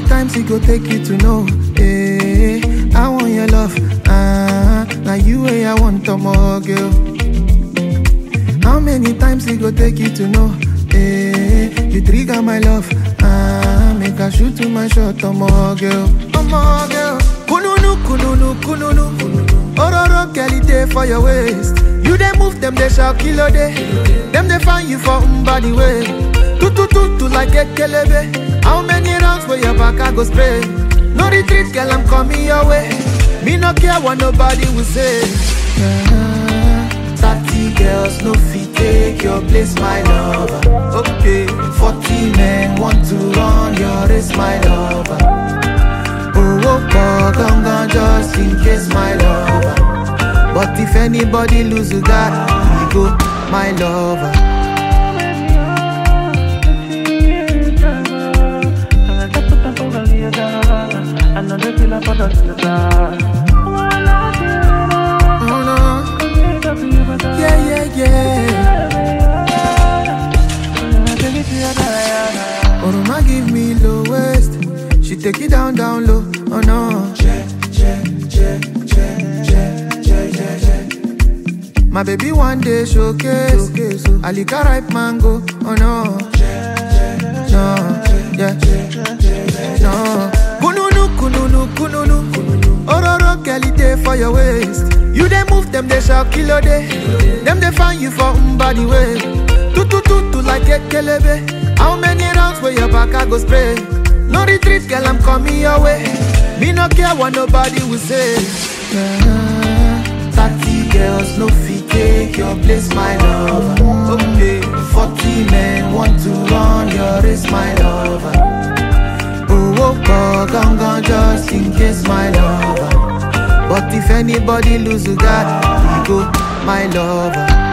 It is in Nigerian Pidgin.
times it go take you to know? Eh, I want your love. Ah, now you way I want to more girl. How many times it go take you to know? Eh, you trigger my love. Ah, make I shoot to my shot, oh more girl, oh more girl. Kununu, kununu, kununu. Ororo, girl, day for your waist. You they move them, they shall kill a day. Them they find you for body way. Tu tu tu tu like a kelebe. How many rounds for your back I go spray? No retreat, girl, I'm coming your way. Me no care what nobody will say. Ah, Thirty girls no fit take your place, my lover. Okay, forty men want to run your race, my lover. Oh, oh, oh, gone, just in case, my lover. But if anybody lose you got he go, my lover. Oh no, yeah, yeah, yeah. Oroma give me low waist, she take it down, down low. Oh no, check, check, check, check, check, check, check, check. My baby one day showcase, Alika ripe mango. Oh no, no, yeah, no. Kununu, kununu, kununu. Ororo Kelly day for your waist. You they move them, they shall kill a day. Them they find you for body way. Tu tu tu tu like a kelebe. How many rounds for your back I go spray? No retreat, girl, I'm coming your way. Me no care what nobody will say. Ah, Thirty girls no fit take your place, my lover. Okay, forty men want to run your race, my lover. Oh, oh, oh, gone, gone, just in case, my lover. But if anybody lose you got, he go, my lover.